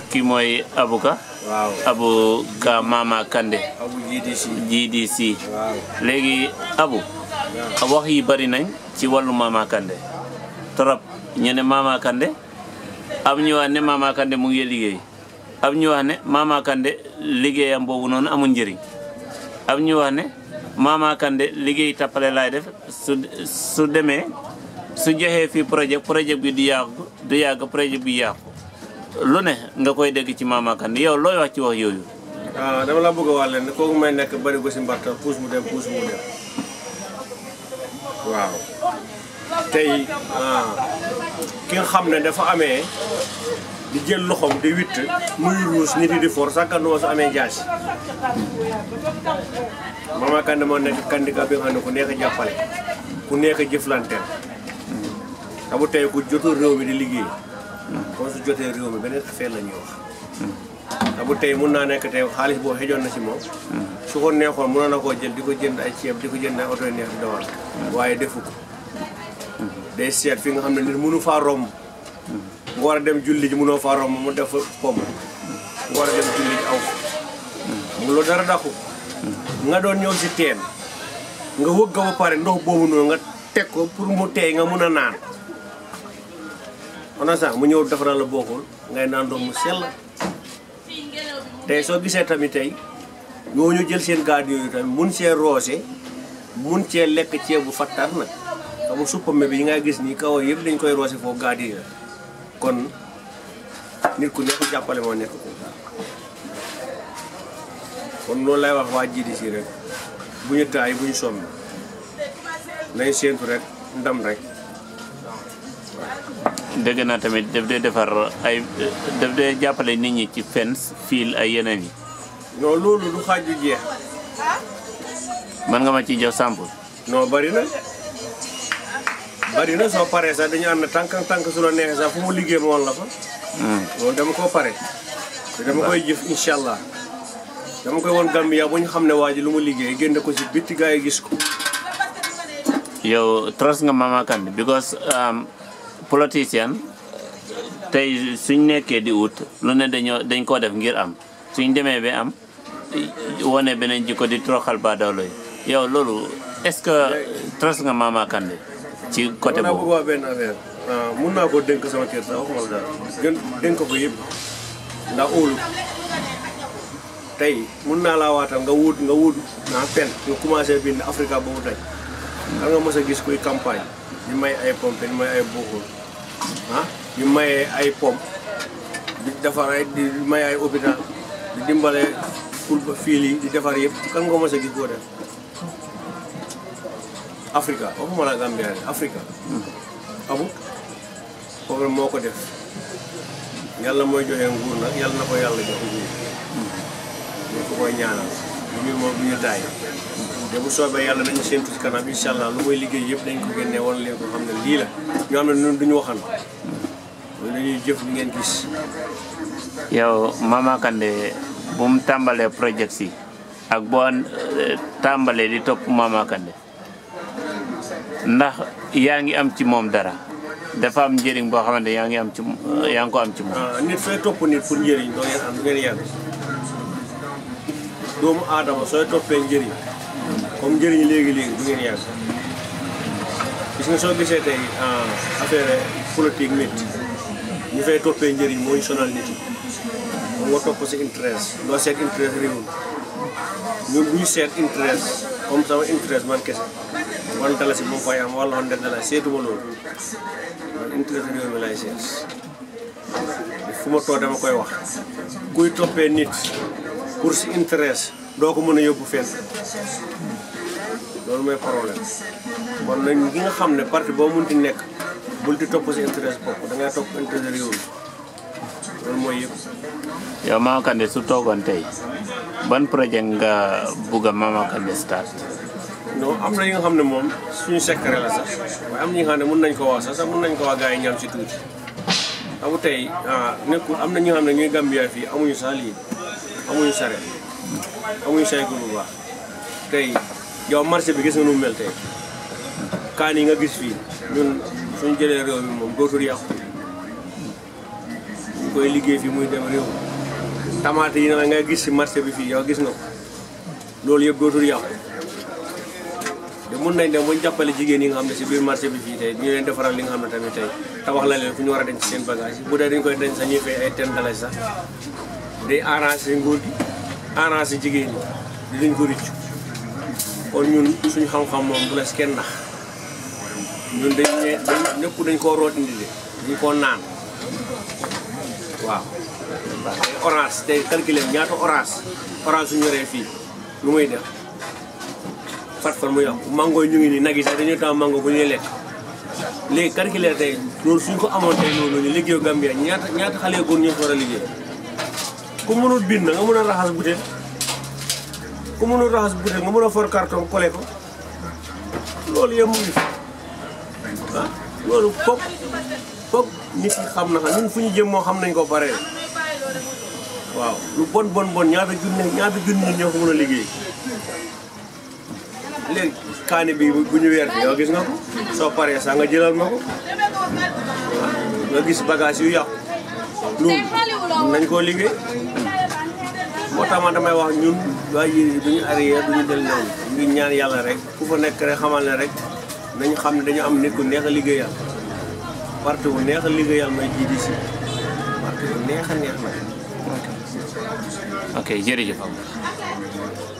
kii mooy Abuka waaw Abu Ka Mama Kande abu GDC GDC waaw léegi Abu wax yi bari nañ ci wàllu Mama Kande trop ñu ne Mama Kande am ñu wax ne Mama Kande mu ngi liggéey am ñu wax ne Mama Kande liggéeyam boobu noonu amul njëriñ am ñu wax ne Mama Kande liggéey tappale laay def su su demee su joxee fii projet projet bi du yàgg du yàgg projet bi yàqu lu ne nga koy dégg ci Mama Kande yow looy wax ci wax yooyu ah dama la bëgg a wax leen ne kooku may nekk bari ko si mbartal puus mu dem puus mu dem waaw tey ah, ki nga xam ne dafa amee di jël loxoom di witt muy ruus nit yi di for sàkkanduma su amee jaasi Mama Kande moo nekk candidat bi nga xam ne ku neex a jàppale ku neex a jëflanteel te bu tey ku jotul réew mi di liggéey kon su jotee réew mi beneen affaire la ñuy wax te bu tey mun naa nekk tey xaalis boo xejoon na si moom su ko neexoon mënoon na koo jël di ko jënd ay ceeb di ko jënd ay oto yu neex di dawal waaye defu ko day seet fi nga xam ne nit mënu faa romb nga war a dem julli ji mënoo faa romb mu def fa pom nga war a dem julli ji aw mu loolu dara dàqu nga doon ñëw si teen nga wëgg ba pare ndox boobu noonu nga teg ko pour mu teey nga mun a naan on a sax mu ñëw defaral la bokkul ngay naan ndox mu sell tey soo gisee tamit tey ñooñu jël seen gaad yooyu tamit mun see roose mun cee lekk ceebu fattar nag xam nga suppame bi yi nga gis nii kaw yëpp dañ koy roose foofu gaad yi la kon nit ku nekk jàppale moo nekk ko kon loolu lay wax waa GDC rek bu ñu taay bu ñu somb nañ séentu rek ndam rek dégg naa tamit daf dee defar ay daf dee jàppale nit ñi ci fence fiil ay yeneen yi non loolu du xaaj du jeex mën nga ma ci jox sample non bari na bari na soo paree sax dañu ànd tànk tànk su la neexee sax fu mu liggéey ma woon la fa loolu dama koo pare te dama koy jëf incha allah dama koy woon Gambia bu ñu xam ne waa ji lu mu liggéey génne ko si bitti gaa yi gis ko yow trust nga Mama Kande because um, politicien tey suñ nekkee di ut lu ne dañoo dañ koo def ngir am suñ demee ba am wone beneen jikko di troxal baadawlo yi yow loolu est-ce que trust nga Mama Kande ci côté naa bëgg boobu wax benn affaire ah, mun naa koo dénk sama kër sax waxuma la dara gën dénk ko yëpp ndax óolu tey mun naa laa waatal nga wut nga wut naa pen nga commencé bind Africa boobu tey xam nga mos a gis kuy campagne di may ay pompe di may ay bokkul ah di mayee ay pompe di defar ay di may ay hôpital di dimbale pour ba fiil yi di defar yëpp kan nga mos a gis boo def Africa waxuma la Gambia de Africa amul problème moo ko def yàlla mooy joxe nguur nag yàlla na ko yàlla jox nguur ñu ko koy ñaanal bu ñu moom bu ñu taay te bu soobee yàlla dañu séntu ci kanam incha allah lu muy liggéey yëpp dañ ko génnee wan leen ko xam ne lii la ñoo xam ne ñun duñu waxan ñun dañuy jëf li ngeen gis yow Mama Kande bu mu tàmbalee projet si ak boo eh, tàmbalee di topp Mama Kande ndax yaa ngi am ci moom dara dafa am njëriñ boo xamante yaa ngi am ci yaa ngi ko am ci moom ah nit sooy topp nit pour njëriñ doo ngeen am du ngeen yàgg doomu aadama sooy toppee njëriñ comme njëriñ léegi-léegi du ngeen yàgg gis nga soo gisee tey ah, affaire politique nit ñu fay toppee njëriñ moo ñu sonal nit yi moom nga topp si interest doo seet interest réew mi ñun bu ñu seet interest comme sama interest man kese wan dalasi moom fay am wala hundred dalasi seetuma loolu man interest réew mi lay seet fu ma toog dama koy wax kuy toppee nit pour si intérêt doo ko mën a yóbbu fenn loolu mooy problème kon nag ñi nga xam ne parti boo munti nekk bul di topp si intérêt bopp da ngay topp intérêt réew mi loolu mooy yëpp yow Mama Kande su toogoon tey ban projet nga bugg a Mama Kande start non am na yi nga xam ne moom suñu secret la sax waaye am na ñi nga xam ne mun nañ ko wax sax sax mun nañ ko wax gars yi ñam si tuuti amu tey ah nekkul am na ñi nga xam ne ñuy Gambia fii amuñu sax lii amuñu saret amuñu saytu bu baax tey yow marché bi gis nga nu mu mel tey kaan yi nga gis fii ñun suñu jëlee réew mi moom dootul yàqu ñu koy liggéey fii muy dem réew tamaate yi na nga gis si marché bi fii yow gis nga ko loolu yëpp dootul yàqu de mun nañ dem bañ jàppale jigéen yi nga xam ne si biir marché bi fii tey ñu leen defaral li nga xam ne tamit tey tabax la leen fu ñu war a denc seen bagage bu dee dañ koy denc sax ñuy fay ay ten dalasi sax day arrangé nguur gi arrangé jigéen ñi di dañ ko riccu kon ñun suñu xam-xam moom bu la si kenn nax ñun dañ ne dañ ñëpp dañ koo root indi de dañ koo naan waaw tey orange tey calculer ñaata orange orange su ñoree fii lu muy def fat fan mu yàqu mango yi ñu ngi nii nag yi sax dañuy taam mango bu ñuy lekk léegi calculer tey loolu suñ ko amoon tey loolu ñu liggéeyu Gambia ñaata ñaata xale góor ñoo fi war a liggéey ku mënul bind nga mën a raxas butéel ku mënul raxas butéel nga mën a for carton collé ko loolu yëpp mu ngi fi ah loolu foog foog nit yi xam na xam ñun fu ñu jëm moo xam nañ ko bare waaw lu bon bon bon ñaata junne ñaata junne nit ñoo ko mën a liggéey léegi kaani bi bu ñu weer bi yow gis nga ko soo paree sax nga jëlal ma ko nga gis bagage yu yàqu loolu nañ koo liggéey moo tax man damay wax ñun waa yi duñu arrière duñu del noonu ñu ngi ñaan yàlla rek ku fa nekk rek xamal ne rek nañu xam ne dañu am nit ku neex a liggéeyal parti bu neex a liggéeyal mooy GDC parti bu neex a neex nag ok jërëjëf